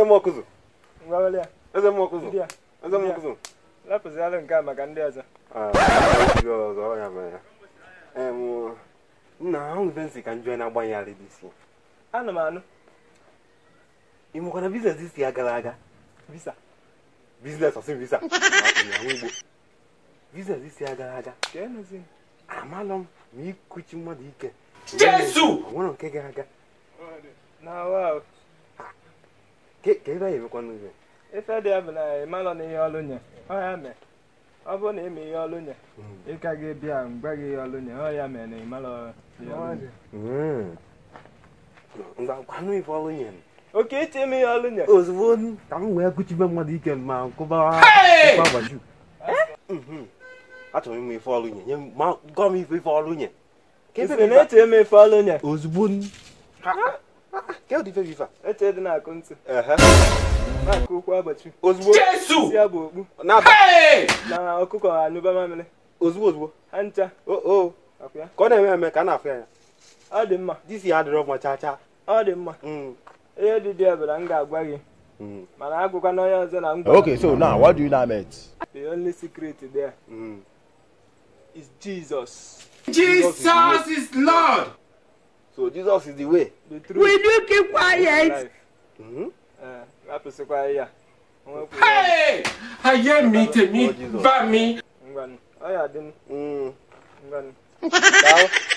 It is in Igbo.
m ọkụzụ ngwawele ya eze m ọkụzụ ndị ya eze m ọkụzụ lapụzialụ nke a maka ndị ọzọ Ah, ndị ọzọ ọ ya mere ya Em, nna ahụ ibe nsị ka njọ na-agbanye ya isi anụ m anụ ị mụkwana biznes isi ya gara aga visa biznes ọsị visa ahụ igbo biznes isi ya gara aga ka enozi amalụ m ma ikuchi mmadụ ike Jesu! O nwere nke gara aga na wa Ke- ka ebe a emekwa n'ụzọ ife dị ya bụ na ịmalọ na ihe ọlụ nye ọ ya mee ọ bụrụ na ime ihe ọlụ nye ị ka ga-ebịa mgbe gị ihe ọlụ nye ọ ya mee na ịmalọ ihe ọlụ nye ngwa gwanụ ife ọrụ nye oke iche ime ihe ọlụ nye ozugbo ka m wee kuchibe mmadụ ike ma nkụba Hey! nkụba gbaju Mhm. achọrọ m ịmụ ife ọrụ nye nye m- ma gwa m ife ife ọrụ nye Ka ebe ifere bụ ife a? na-eche eme ife ọlụ nye ozugbo n- Ha, ha, ha, ka ụdị ife bụ ife a? eche dị na-akụ ntị Ehe. na-akụ ụkwụ agbachi ozugbo Jesu! isi ya bụ okpu na-aba Hey! na ọkụkọ anyụba mamịrị ozugbo ozugbo ha ncha o o ọkwa ya ka ọ na-eme eme ka a na-afụ ya anya ọ dị mma disi ya adịrọ mma chaa chaa ọ dị mma Mm, ihe dị dị ebere m ga-agwa gị mm, mana agụkwa na onye ọzọ na ngwa Okay, so now what do you now met? the only secret there mm. is Jesus Jesus is Lord! so jesus is the way the truth Will you keep quiet? life Mhm. ee rapụsịkwa ya O nwekwara Hey! Ayé mi tèmi bá mi. ngwanụ ọ ya dị Mm. ngwanụ Daalụ.